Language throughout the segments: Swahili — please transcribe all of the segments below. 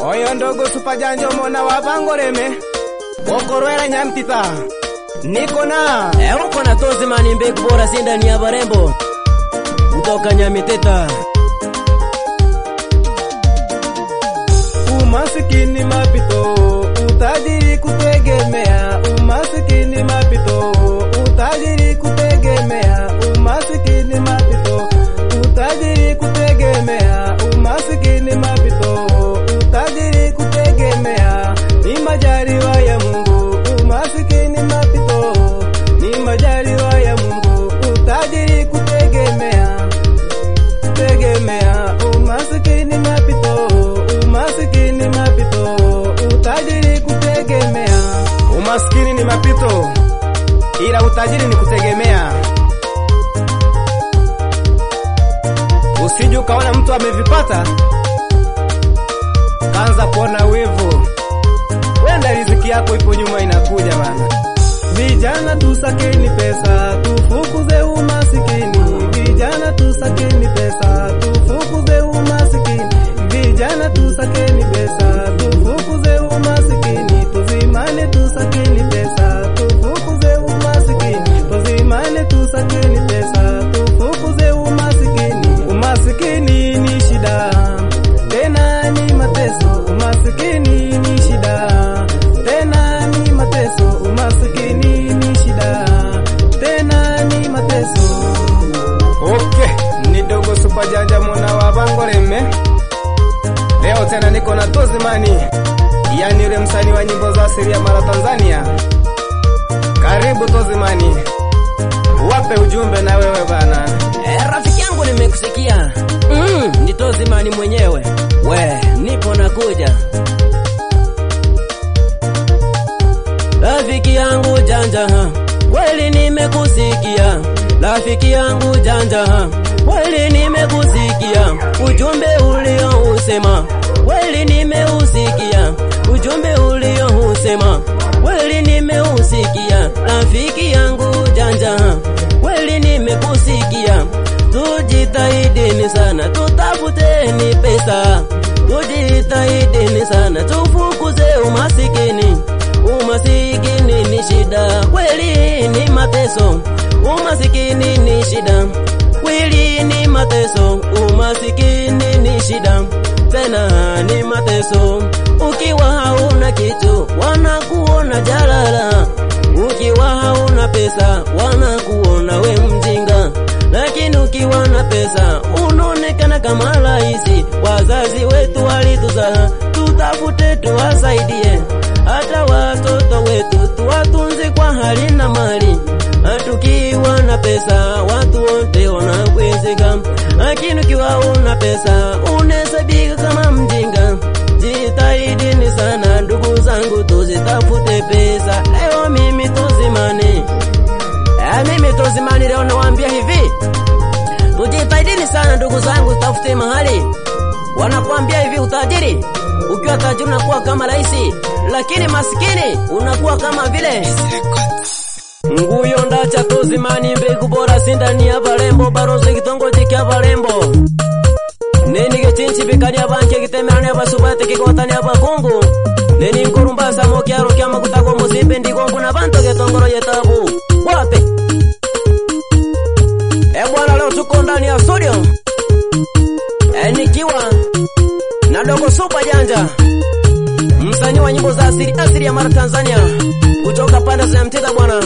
oyo ndogo supajanjo mona wa vangoreme okorwera nyamtita niko na Euko na Tozimani mbegu bora si ndani ya barembo kutoka Nyamiteta. umasikini mapito utajiri kutegemea umasikini mapito utajiri kutegemea umasikini mapito utajiri kutegemea umasikini mapito utajiri kutegemea ni majaliwa ya Mungu umasikini mapito ni majaliwa ya Mungu utajiri kutegemea tegemea umasikini mapito umasikini mapito utajiri kutegemea umasikini ni mapito ila utajiri ni kutegemea usije ukaona mtu amevipata kaanza kuona wivu wenda riziki yako ipo nyuma inakuja bana vijana tusakeni pesa tufukuze umasikini vijana tusakeni pesa tufukuze umasikini vijana tusakeni pesa tufukuze umasikini tuzimane tusakeni pesa tufukuze umasikini tuzimane tusakeni pesa tufukuze umasikini umasikini ni shida tena ni mateso umasikini ni shida tena ni mateso umasikini ni shida tena ni mateso okay ni dogo super janja mwana wa bangoreme leo tena niko na tozimani yani yule msanii wa nyimbo za asili ya mara tanzania karibu tozimani wape ujumbe na wewe bana Eh, rafiki yangu nimekusikia. Mm, ni Tozimani mwenyewe. We, nipo nakuja. Rafiki yangu janja, ha, kweli nimekusikia. Rafiki yangu janja, ha, kweli nimekusikia. Ujumbe uliousema, kweli nimeusikia. Ujumbe uliousema, kweli nimeusikia. Rafiki yangu janja, ha, kweli nimekusikia. Tujitahidini sana, tutafuteni pesa. Tujitahidini sana, tufukuze umasikini. Umasikini ni shida, kweli ni mateso. Umasikini ni shida, kweli ni mateso. Umasikini ni shida, tena ni mateso. Ukiwa hauna kitu, wanakuona jalala. Ukiwa hauna pesa, wanakuona we mjinga. Lakini ukiwa na pesa, unaonekana kama rahisi. Wazazi wetu walituzaa, tutafute tuwasaidie. Hata watoto wetu tuwatunze kwa hali na mali. Tukiwa na pesa, watu wote wanakwezeka. Lakini ukiwa una pesa, unahesabika kama mjinga. Jitahidini sana ndugu zangu, tuzitafute pesa. Leo mimi tuzimani Eh, mimi Tozimani leo nawaambia hivi, tujitahidini sana ndugu zangu, tafute mahali. Wanakuambia hivi, utajiri ukiwa tajiri unakuwa kama raisi, lakini masikini unakuwa kama vile nguyo ndacha Tozimani, mbegu bora sindani ya Valembo, barozi kitongoji kya Valembo neni gechinchi bikania banke gitemerania basubate kigotania bakungu neni nkurumbasa mokyaro kya makutako musimbe ndigongu na banto getongoro yetabu wape e bwana leo tuko ndani ya studio e nikiwa na dogo super janja msanii wa nyimbo za asili asili ya mara Tanzania kutoka pande za Mtita bwana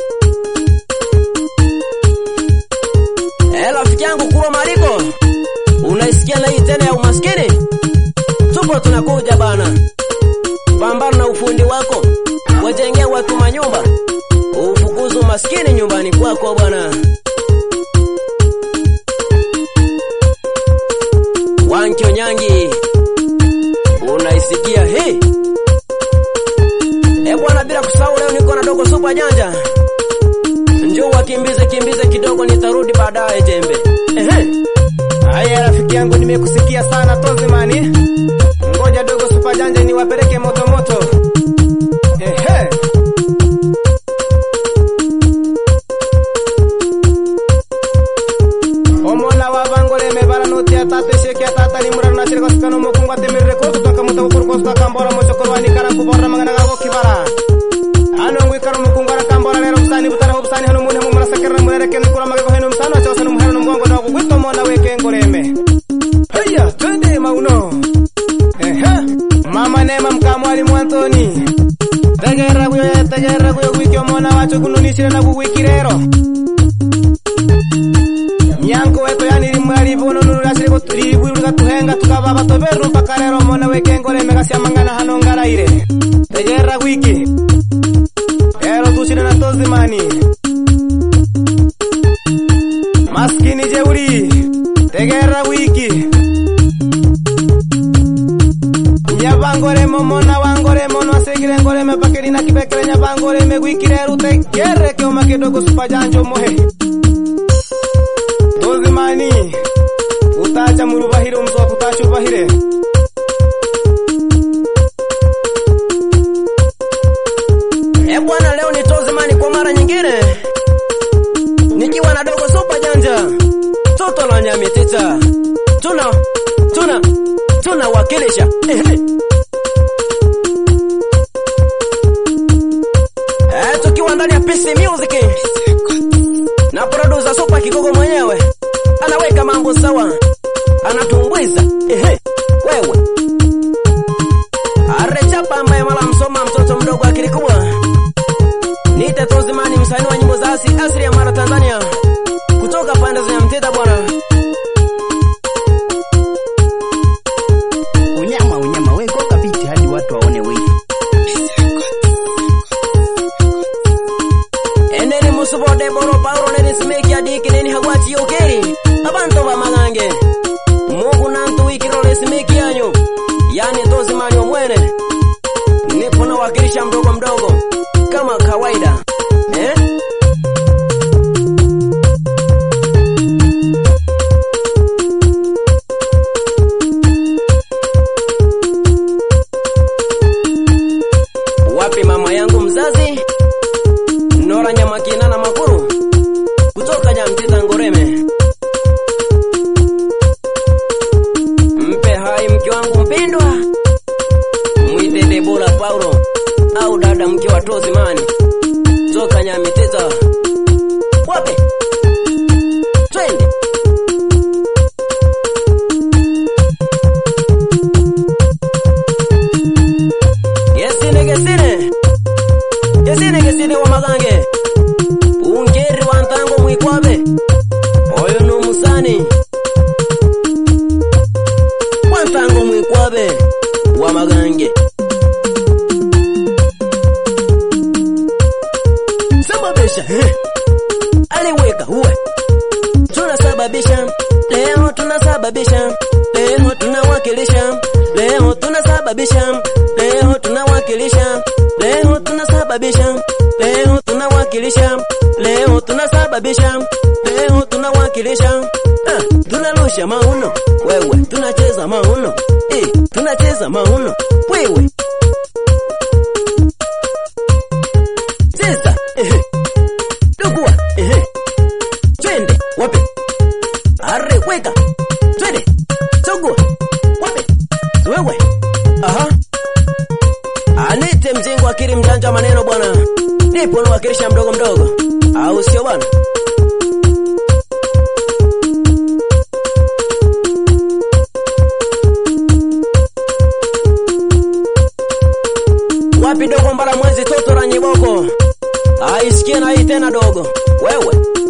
e rafiki yangu Kurwa Mariko unaisikia na hii tena ya umaskini tupo tunakuja bana pambana na ufundi wako wajengea watu manyumba ufukuzu umaskini nyumbani kwako bwana wankyo nyangi unaisikia hii e bwana bila kusahau leo niko na dogo supa janja njoo wakimbize kimbize kidogo nitarudi baadaye jembe ehe haya rafiki yangu nimekusikia sana tozimani ngoja dogo supajanja niwapeleke moto moto ehe omona wa bangoleme baranoti atate sheki atata limurana asire kosikano mokungu atemirire kotu takamuta kukuru kosu takambora mochokorwani kara kubora mangana gago kibara ano ngwikara mukungu arakambora lero busani butara busani hano mune mumara sakera murereke nikura magego heno msano achosa numuhero numugongo nago gwito mona weke ngoreme haya twende mauno ehe mama nema mkamwalimu antoni tegera kuyo tegera kuyo gwikyo mona wacho kununisire na kugwikirero nyanko weto yani rimwari bono nurasire ko turibwiruga tuhenga tukababa toberu mpaka rero mona weke ngoreme gasyamangana hano ngaraire tegera gwiki ero tusire na tozimani maskini jeuri tegera wiki nyabangoremo mona wangoremo nwasegire ngoreme pakerina kibekere nyabangoreme gwikire rutegere keoma kidogo supajanjo mohe tozimani utacha murubahire umusowa kutachubahire E bwana, leo ni Tozimani kwa mara nyingine, nikiwa na dogo super janja toto la Nyamitita, tuna tuna tunawakilisha ehe. Eh, tukiwa ndani ya PC Music na producer Super Kigogo mwenyewe anaweka mambo sawa, anatumbuiza ehe, wewe arechapa ambaye mala msoma mtoto mdogo akili kubwa Niite Tozimani, msanii wa nyimbo za asili asili ya Mara, Tanzania, kutoka pande za Mteta bwana. Unyama unyama, we goka biti hadi watu waone wivu. Eneni musubode boro Paulo neni simeki adiki neni hagwati yokeri abantu bamagange Mungu nantu wikirole simeki yanyu yani Tozimani omwene nipo nawakilisha mdogo mdogo kama kawaida eh? Wapi mama yangu mzazi Nora Nyamakina na Makuru kutoka Nyamtita Ngoreme. Mpe hai mke wangu mpendwa, mwite Debora Paulo au dada mke wa Tozimani toka Nyamitita. Wape twende Gesine gesine gesine gesine wa magange ungeri wa ntango mwikwabe oyo numusani wa ntango mwikwabe wa magange sababisha eh. aliweka uwe tunasababisha leo tunasababisha leo tunawakilisha leo tunasababisha leo tunawakilisha leo tunasababisha leo tunawakilisha leo tunasababisha leo tunawakilisha ah, tunarusha mauno wewe tunacheza mauno eh, tunacheza mauno wewe cheza ehe dugua ehe twende wapi arre weka twende sogua wapi wewe aha anite mjengo akili mjanja wa maneno bwana nipo nawakilisha mdogo mdogo au sio bwana wapi dogo mbala mwezi toto la nyiboko aisikie na hii tena dogo wewe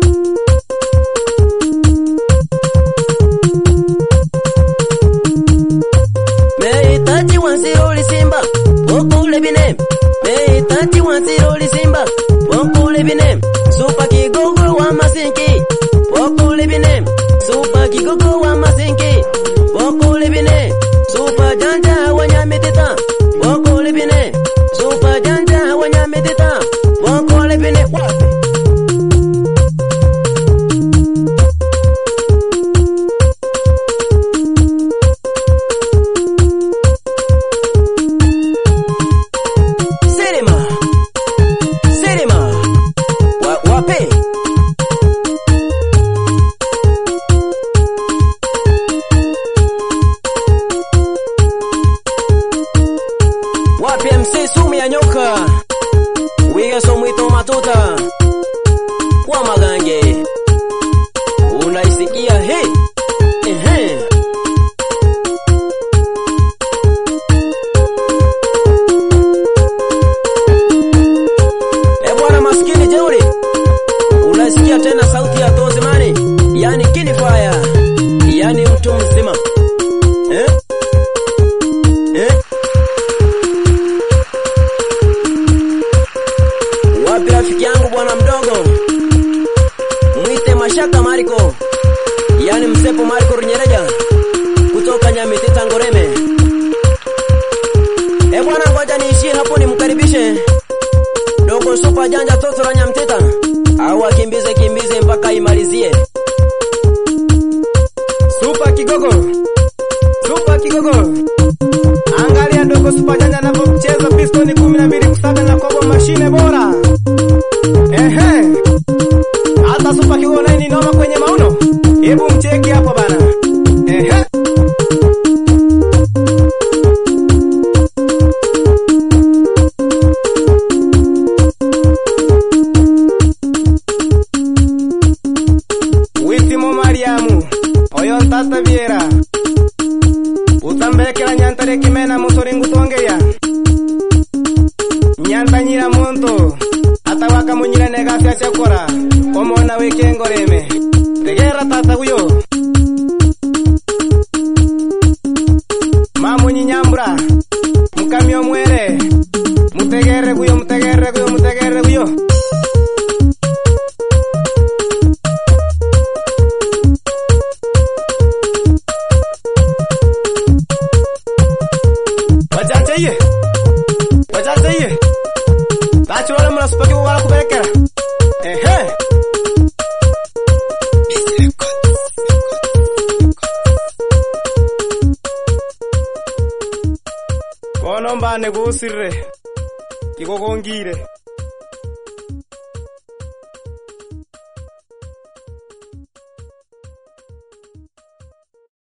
meitaji wansiroli simba pokule bine meitaji wansiroli simba pokule bine supa kigogo wa masinki pokule bine supa kigogo wa masinki pokule bine supa janja wa nyamitita pokule bine supa janja wa nyamitita pokule bine wapi Cinema. Cinema. Wa, wape. matuta kwa magange unaisikia he ehe e bwana maskini jeuri unasikia tena sauti ya tozimani yani kinifaya yani mtu mzima eh? Eh? wapi rafiki yangu bwana mdogo mwite mashaka mariko yani msepo mariko runyereja kutoka nyamitita ngoreme e bwana ngoja niishie hapo nimkaribishe dogo supa janja toto la nyamtita au akimbize kimbize mpaka imalizie Supa Kigogo, Supa Kigogo, angalia dogo Supa Janja anavyocheza pistoni kumi na mbili kusaga na kobo mashine bora. Ehe, hata Supa Kigogo naye ni noma kwenye mauno. Hebu mcheki hapo bana. Ehe. Witimo Mariamu, oyo ntata Viera. Utambekera nyantare kimena musori ngutongeria. Nyantanyira muntu, atawaka munyira negafya cyakora. Omona wikengoreme. Tegera tata guyo. Mamunyi nyambura. Mukamyo mwere. Mutegere guyo, mutegere guyo, mutegere guyo. Wacha चाहिए wacha चाहिए Tachi wale mnasipaki wala kupelekera ehe kono mbane gusirre kigogongire